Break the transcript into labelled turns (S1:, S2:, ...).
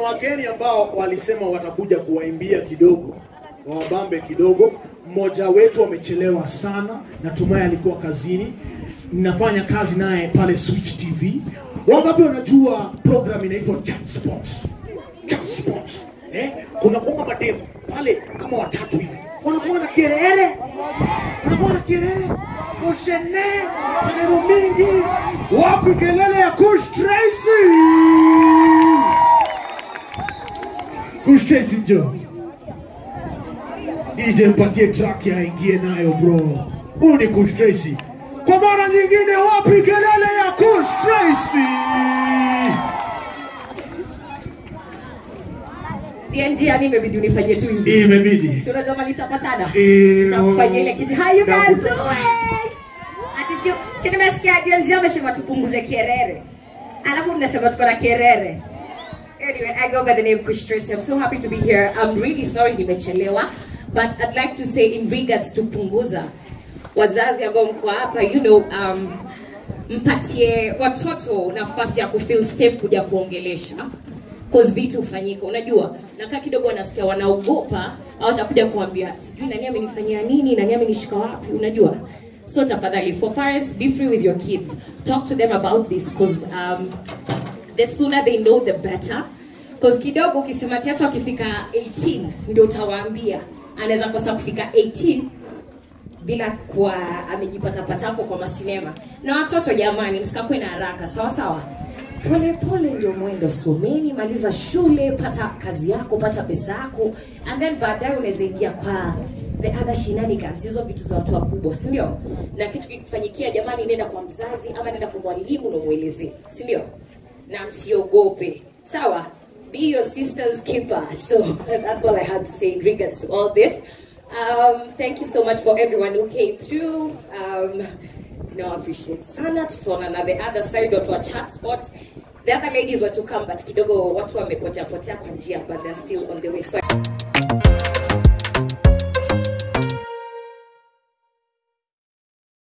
S1: wageni ambao walisema watakuja kuwaimbia kidogo, wawabambe kidogo. Mmoja wetu amechelewa sana, natumai alikuwa kazini. Ninafanya kazi naye pale Switch TV. Wangapi wanajua program inaitwa Chat Spot? Chat Spot. Eh? Kuna kuanga madevu pale kama watatu hivi. Wanakuwa na kelele. Wanakuwa na kelele. Moshene, maneno mingi. Wapi kelele ya Kush Tracy? Kush Tracy njoo. DJ mpatie track ya ingie nayo bro. Huyu ni Kush Tracy. Kwa mara nyingine wapi kelele ya Kush Tracy?
S2: DNG yani imebidi unifanyie tu hivi.
S1: Imebidi.
S2: Si unajua mali tutapatana?
S1: Eh,
S2: Tutakufanyia ile kitu. How you guys
S1: Nakuta-
S2: doing? Ati sio si nimesikia DNG amesema tupunguze kierere. Alafu mnasema tuko na kierere. Anyway, I go by the name Kush Tracy. I'm so happy to be here. I'm really sorry nimechelewa, but I'd like to say in regards to punguza wazazi ambao mko hapa, you know, um, mpatie watoto nafasi ya kufeel safe kuja kuongelesha cause vitu hufanyika unajua nakaa kidogo wanasikia wanaogopa au watakuja kuambia sijui nani amenifanyia nini nani amenishika wapi unajua so tafadhali for parents be free with your kids talk to them about this cause um, the sooner they know the better cause kidogo ukisema tiato akifika 18 ndio utawaambia anaweza kosa kufika 18 bila kuwa amejipatapatapo kwa masinema na watoto jamani msikakwe na haraka sawa sawa pole pole ndio mwendo someni maliza shule pata kazi yako pata pesa yako and then baadaye unaweza ingia kwa the other shenanigans hizo vitu za watu wakubwa si ndio na kitu kikufanyikia jamani nenda kwa mzazi ama nenda kwa mwalimu na umwelezee si ndio na msiogope sawa be your sister's keeper so that's all i have to say in regards to all this um, thank you so much for everyone who came through um, no, I appreciate sana tutaona na the other side watu wa chat spots the other ladies were to come but kidogo watu wamepotea potea kwa njia but they're still on the way so